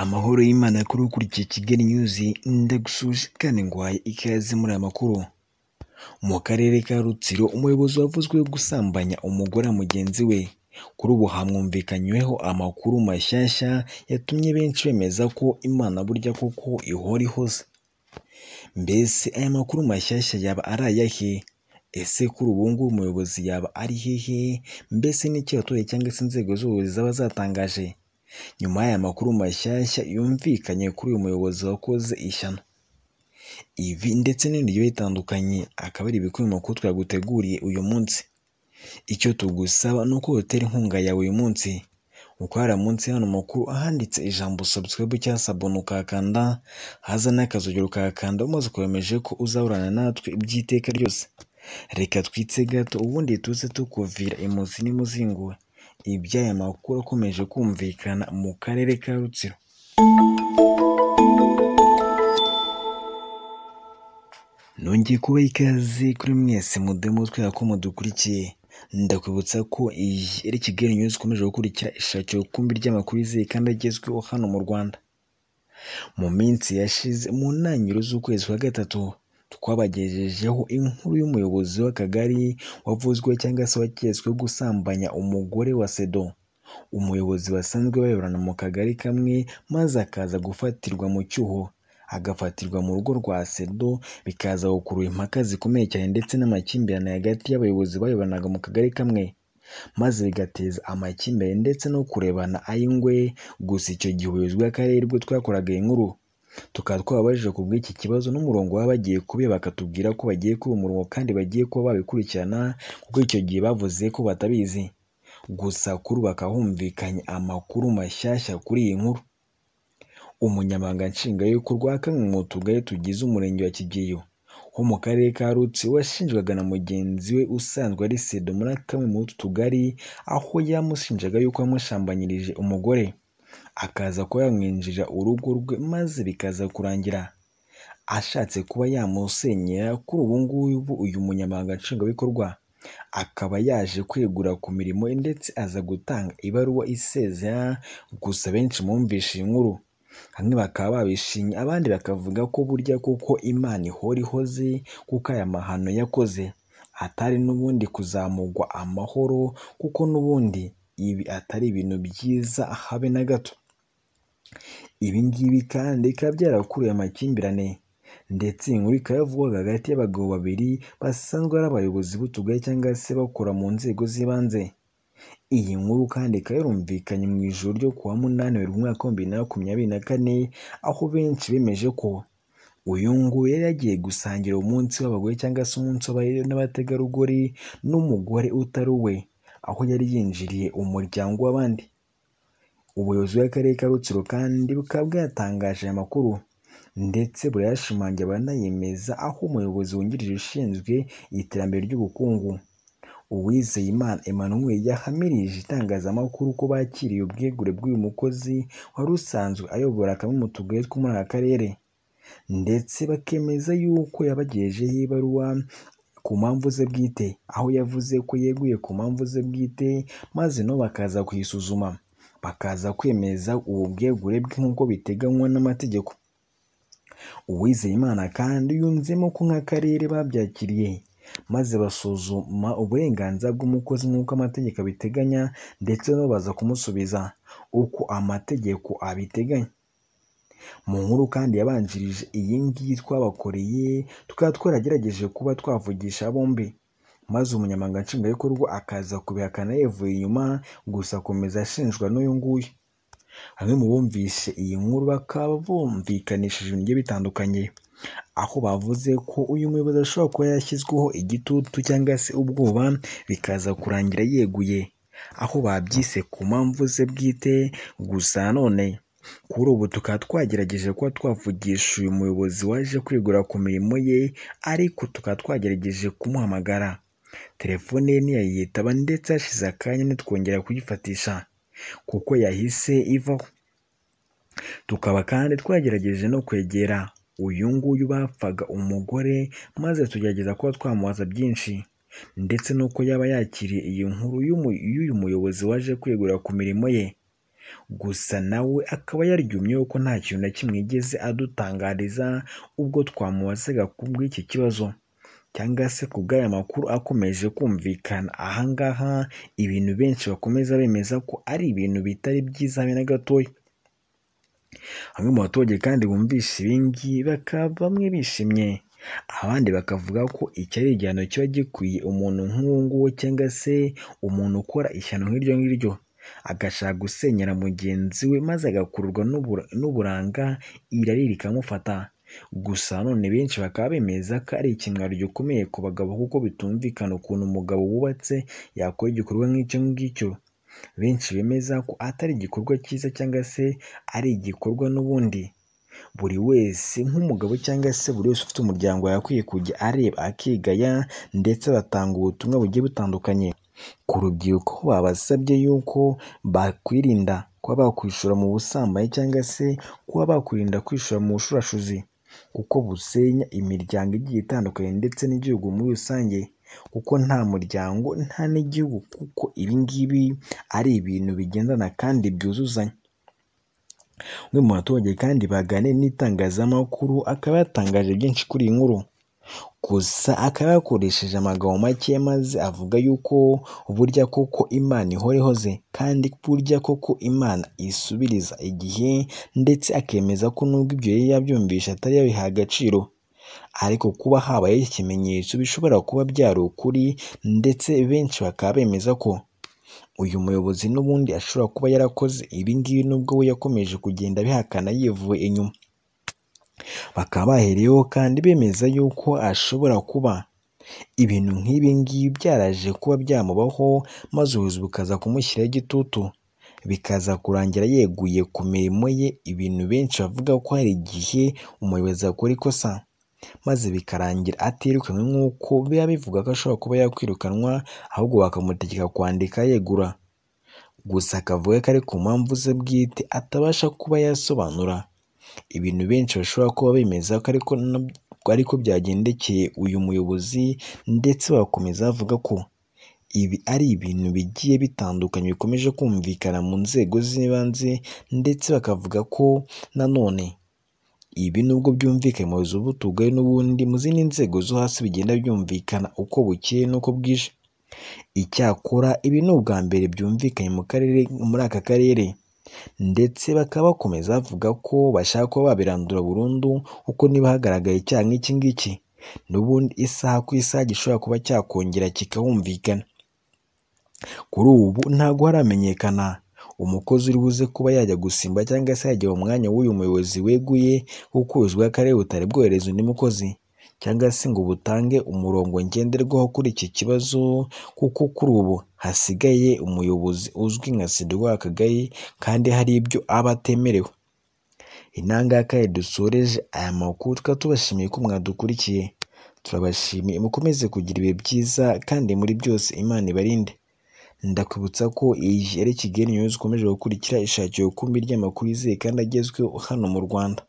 Amahoro y'Imana kuri ukurikiye Kigali News ndagusuhuje kandi nguhaye ikaze muri aya makuru mu karere ka Rutsiro umuyobozi wavuzweho gusambanya umugore wa mugenzi we kuri ubu hamwumvikanyweho amakuru mashyashya yatumye benshi bemeza ko Imana burya koko ihora ihoze mbese aya makuru mashyashya yaba ari ayahe ese kuri ubu ngubu umuyobozi yaba ari hehe mbese n'iki abaturage cyangwa se inzego z'ubuyobozi zaba zatangaje nyuma y'aya makuru mashyashya yumvikanye kuri uyu muyobozi wakoze ishyano ibi ndetse n'ibindi bigiye bitandukanye akaba ari ibikubiye mu makuru twaguteguriye uyu munsi icyo tugusaba ni uko wotera inkunga yawe uyu munsi kuko hari munsi y'ano makuru ahanditse ijambo subscribe cyangwa sabone ukahakanda haza n'akazogero ukahakanda umaze ukomeje ko uzahorana natwe iby'iteka ryose reka twitse gato ubundi tuze tukuvira imuzi n'imuzingo iby'aya makuru akomeje kumvikana mu karere ka rutsiro nongeye kubaha ikaze kuri mwese mudemo twera ko mudukurikiye ndakwibutsa ko iyi ari kigali news ikomeje gukurikira ishakiro rukumbi ry'amakuru yizeye kandi agezweho hano mu rwanda mu minsi yashize mu ntangiriro z'ukwezi kwa gatatu twabagejejeho inkuru y'umuyobozi w'akagari wavuzwe cyangwa se waketsweho gusambanya umugore wa sedo umuyobozi basanzwe bayoborana mu kagari kamwe maze akaza gufatirwa mu cyuho agafatirwa mu rugo rwa sedo bikaza gukurura impaka zikomeye cyane ndetse n'amakimbirane hagati y'abayobozi bayoboranaga mu kagari kamwe maze bigateza amakimbirane ndetse no kurebana ay'ingwe gusa icyo gihe ubuyobozi bw'akarere bwo twakoraga inkuru tukaba twababajije ku bw'iki kibazo n'umurongo baba bagiye kubiba bakatubwira ko bagiye kuba umurongo kandi bagiye kuba babikurikirana kuko icyo gihe bavuze ko batabizi gusa kuri bakahumvikanye amakuru mashyashya kuri iyi nkuru umunyamabanga nshingwabikorwa kamwe mu tugari tugize umurenge wa kigeyo wo mu karere ka rutsi washinjwaga na mugenzi we usanzwe ari sedo muri kamwe muri utu tugari aho yamushinjaga yuko yamushambanyirije umugore akaza kuba yamwinjirira urugo rwe maze bikaza kurangira ashatse kuba yamusenyera kuri ubu ngubu uyu munyamabanga nshingwabikorwa akaba yaje kwegura ku mirimo ye ndetse aza gutanga ibaruwa isezera gusa benshi mumvishe iyi nkuru bamwe bakaba babishimye abandi bakavuga ko burya kuko imana ihora ihoze kuko aya mahano yakoze atari n'ubundi kuzamugwa amahoro kuko n'ubundi ibi atari ibintu byiza habe na gato ibi ngibi kandi bikaba byarakuruye amakimbirane ndetse iyi nkuru ikaba yavugwaga hagati y'abagabo babiri basanzwe ari abayobozi b'utugari cyangwa se bakora mu nzego z'ibanze iyi nkuru kandi ikaba yarumvikanye mu ijoro ryo kuwa munani werurwe umwaka w'ibihumbi bibiri na makumyabiri na kane aho benshi bemeje ko uyu nguyu yari yagiye gusangira umunsi w'abagore cyangwa se umunsi n'abategarugori n'umugore utari uwe aho yari yinjiriye umuryango w'abandi ubuyobozi bw'akarere ka rutsiro kandi bukaba bwatangaje aya makuru ndetse burayashimangira banayemeza aho umuyobozi wungirije ushinzwe iterambere ry'ubukungu uwizeyimana emmanuel yahamirije itangazamakuru ko bakiriye ubwegure bw'uyu mukozi wari usanzwe ayobora kamwe mu tugari two muri aka karere ndetse bakemeza yuko yabagejejeho ibaruwa ku mpamvu ze bwite aho yavuze ko yeguye ku mpamvu ze bwite maze no bakaza kuyisuzuma bakaza kwemeza ubu bwegure bwe nk'uko biteganywa n'amategeko uwizeyimana kandi yunzemo ko nk'akarere babyakiriye maze basuzuma uburenganzira bw'umukozi nk'uko amategeko abiteganya ndetse no baza kumusubiza uko amategeko abiteganya mu nkuru kandi yabanjirije iyi ngiyi twabakoreye tukaba twaragerageje kuba twavugisha bombi maze umunyamanga nshingwabikorwa akaza kubihakana yevuye inyuma gusa akomeza ashinjwa n'uyu nguyu bamwe mu bumvishe iyi nkuru bakaba bumvikanishije ibintu bigiye bitandukanye aho bavuze ko uyu muyobozi ashobora kuba yashyizweho igitutu cyangwa se ubwoba bikaza kurangira yeguye aho babyise ku mpamvu ze bwite gusa none kuri ubu tukaba twagerageje kuba twavugisha uyu muyobozi waje kwigura ku mirimo ye ariko tukaba twagerageje kumuhamagara telefone ye ntiyayitaba ndetse hashize akanya ntitwongera kuyifatisha kuko yahise ivaho tukaba kandi twagerageje no kwegera uyu nguyu bapfaga umugore maze tugerageza kuba twamubaza byinshi ndetse n'uko yaba yakiriye iyi nkuru y'uyu muyobozi waje kwegura ku mirimo ye gusa nawe akaba yaryumyeho ko nta kintu na kimwe yigeze adutangariza ubwo twamubazaga ku bw'iki kibazo cyangwa se ku bw'aya makuru akomeje kumvikana aha ngaha ibintu benshi bakomeza bemeza ko ari ibintu bitari byiza habe na gatoya bamwe mu baturage kandi bumvishe ibingibi bakaba bamwe bishimye abandi bakavuga ko iki ari igihano kiba gikwiye umuntu nk'uwo nguwo cyangwa se umuntu ukora ishyano nk'iryo ngiryo agashaka gusenyera mugenzi we maze agakururwa n'ubura- n'uburanga irari rikamufata gusa none benshi bakaba bemeza ko ari ikimwaro gikomeye ku bagabo kuko bitumvikana ukuntu umugabo wubatse yakora igikorwa nk'icyo ngicyo benshi bemeza ko atari igikorwa cyiza cyangwa se ari igikorwa n'ubundi buri wese nk'umugabo cyangwa se buri wese ufite umuryango yakwiye kujya areba akigaya ndetse batanga ubutumwa bugiye butandukanye ku rubyiruko babasabye yuko bakwirinda kuba bakwishora mu busambanyi cyangwa se kuba bakwirinda kwishora mu bushurashuzi kuko busenya imiryango igiye itandukanye ndetse n'igihugu muri rusange kuko nta muryango nta n'igihugu kuko ibi ngibi ari ibintu bigendana kandi byuzuzanya umwe mu baturage kandi baganiriye n'itangazamakuru akaba yatangaje byinshi kuri iyi nkuru gusa akaba yakoresheje amagambo make maze avuga yuko burya koko imana ihora ihoze kandi burya koko imana isubiriza igihe ndetse akemeza ko nubwo ibyo yari yabyumvisha atari yabiha agaciro ariko kuba habayeho ikimenyetso bishobora kuba byari ukuri ndetse benshi bakaba bemeza ko uyu muyobozi n'ubundi ashobora kuba yarakoze ibi ngibi nubwo we yakomeje kugenda abihakana yivuye inyuma bakaba bahereyeho kandi bemeza yuko ashobora kuba ibintu nk'ibi ngibi byaraje kuba byamubaho maze ubuyobozi bukaza kumushyiraho igitutu bikaza kurangira yeguye ku mirimo ye ibintu benshi bavuga ko hari igihe umuyobozi akora ikosa maze bikarangira atirukanwe nk'uko biba bivuga ko ashobora kuba yakwirukanwa ahubwo bakamutegeka kwandika yegura gusa akavuga ko ari ku mpamvu ze bwite atabasha kuba yasobanura ibintu benshi bashobora kuba bemeza ko ariko na- ariko byagendekeye uyu muyobozi ndetse bakomeza bavuga ko ibi ari ibintu bigiye bitandukanye bikomeje kumvikana mu nzego z'ibanze ndetse bakavuga ko nanone ibi nubwo byumvikanye mu buyobozi bw'utugari n'ubundi mu zindi nzego zo hasi bigenda byumvikana uko bukeye n'uko bwije icyakora ibi ni ubwa mbere byumvikanye mu karere muri aka karere ndetse bakaba bakomeza bavuga ko bashaka kuba babirandura burundu kuko niba hagaragaye icyaha nk'iki ngiki n'ubundi isaha ku isaha gishobora kuba cyakongera kikahumvikana kuri ubu ntabwo haramenyekana umukozi uri buze kuba yajya gusimba cyangwa se yajya mu mwanya w'uyu muyobozi weguye kuko ubuyobozi bw'akarere butari bwohereza undi mukozi cyangwa se ngo butange umurongo ngenderwaho kuri iki kibazo kuko kuri ubu hasigaye umuyobozi uzwi nka sida w'akagari kandi hari ibyo aba atemerewe inangaka dusoreje aya makuru tukaba tubashimiye ko mwadukurikiye turabashimiye mukomeze kugira ibihe byiza kandi muri byose imana ibarinde ndakwibutsa ko iyi ari Kigali News ikomeje gukurikira ishakira ukumbi ry'amakuru yizeye kandi agezweho hano mu Rwanda